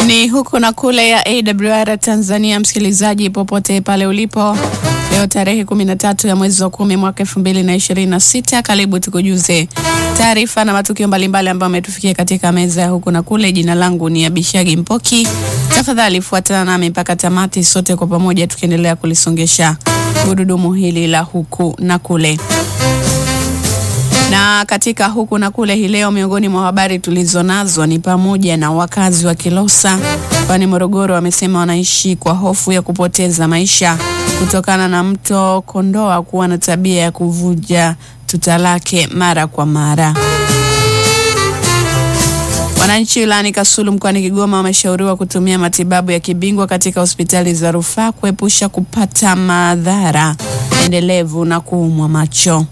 Ni huku na kule ya AWR Tanzania, msikilizaji popote pale ulipo, leo tarehe 13 ya mwezi wa kumi mwaka 2026. Karibu tukujuze taarifa na matukio mbalimbali ambayo ametufikia katika meza ya huku na kule. Jina langu ni Abishagi Mpoki. Tafadhali fuatana nami mpaka tamati, sote kwa pamoja tukiendelea kulisongesha gurudumu hili la huku na kule na katika huku na kule hii leo, miongoni mwa habari tulizo nazo ni pamoja na wakazi wa Kilosa kwani Morogoro wamesema wanaishi kwa hofu ya kupoteza maisha kutokana na mto Kondoa kuwa na tabia ya kuvuja tuta lake mara kwa mara. Wananchi wilayani Kasulu mkoani Kigoma wameshauriwa kutumia matibabu ya kibingwa katika hospitali za rufaa kuepusha kupata madhara endelevu na kuumwa macho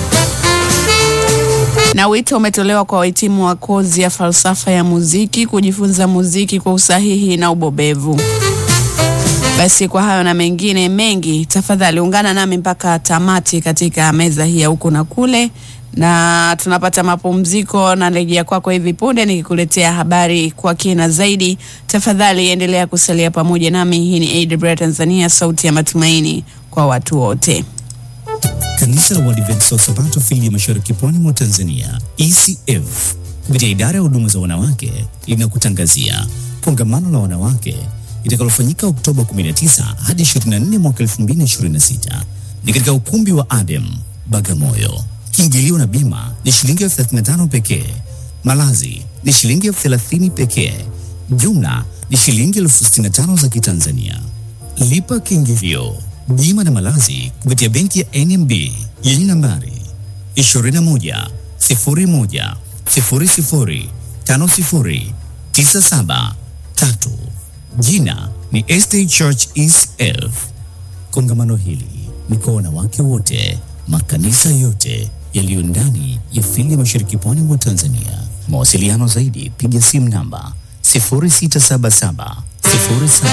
na wito umetolewa kwa wahitimu wa kozi ya falsafa ya muziki kujifunza muziki kwa usahihi na ubobevu. Basi kwa hayo na mengine mengi, tafadhali ungana nami mpaka tamati katika meza hii ya huku na kule, na tunapata mapumziko na rejea kwako hivi punde nikikuletea habari kwa kina zaidi. Tafadhali endelea kusalia pamoja nami. Hii ni AWR Tanzania, sauti ya matumaini kwa watu wote. Kanisa la Waadventista wa Sabato fili ya Mashariki Pwani mwa Tanzania ECF kupitia idara ya huduma za wanawake linakutangazia kongamano la wanawake litakalofanyika Oktoba 19 hadi 24 mwaka 2026 ni katika ukumbi wa Adem Bagamoyo. Kiingilio na bima ni shilingi elfu 35 pekee. Malazi ni shilingi elfu 30 pekee. Jumla ni shilingi elfu 65 za Kitanzania. Lipa kiingilio bima na malazi kupitia benki ya NMB yenye nambari 21 01 00 50 97 3. Jina ni Estate Church ECF. Kongamano hili ni kwa wanawake wote, makanisa yote yaliyo ndani ya fili ya Mashariki Pwani mwa Tanzania. Mawasiliano zaidi, piga simu namba 0677 07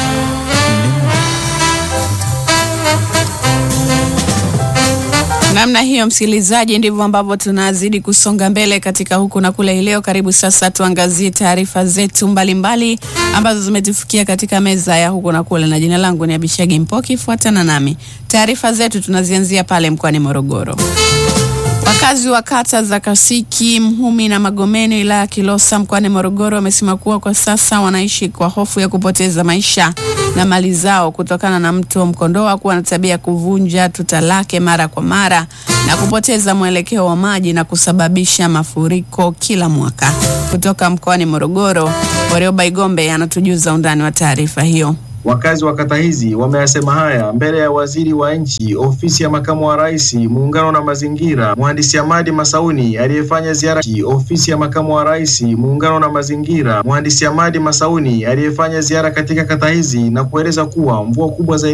Namna hiyo msikilizaji, ndivyo ambavyo tunazidi kusonga mbele katika huku na kule leo. Karibu sasa tuangazie taarifa zetu mbalimbali mbali, ambazo zimetufikia katika meza ya huku na kule, na jina langu ni Abishagi Mpoki. Fuatana nami, taarifa zetu tunazianzia pale mkoani Morogoro. Wakazi wa kata za Kasiki, Mhumi na Magomeni wilaya ya Kilosa mkoani Morogoro wamesema kuwa kwa sasa wanaishi kwa hofu ya kupoteza maisha na mali zao kutokana na mto Mkondoa kuwa na tabia ya kuvunja tuta lake mara kwa mara na kupoteza mwelekeo wa maji na kusababisha mafuriko kila mwaka. Kutoka mkoani Morogoro, Warioba Igombe anatujuza undani wa taarifa hiyo. Wakazi wa kata hizi wameyasema haya mbele ya waziri wa nchi ofisi ya makamu wa rais muungano na mazingira, mhandisi Hamadi Masauni aliyefanya ziara ofisi ya makamu wa rais muungano na mazingira, mhandisi Hamadi Masauni aliyefanya ziara katika kata hizi na kueleza kuwa mvua kubwa zaidi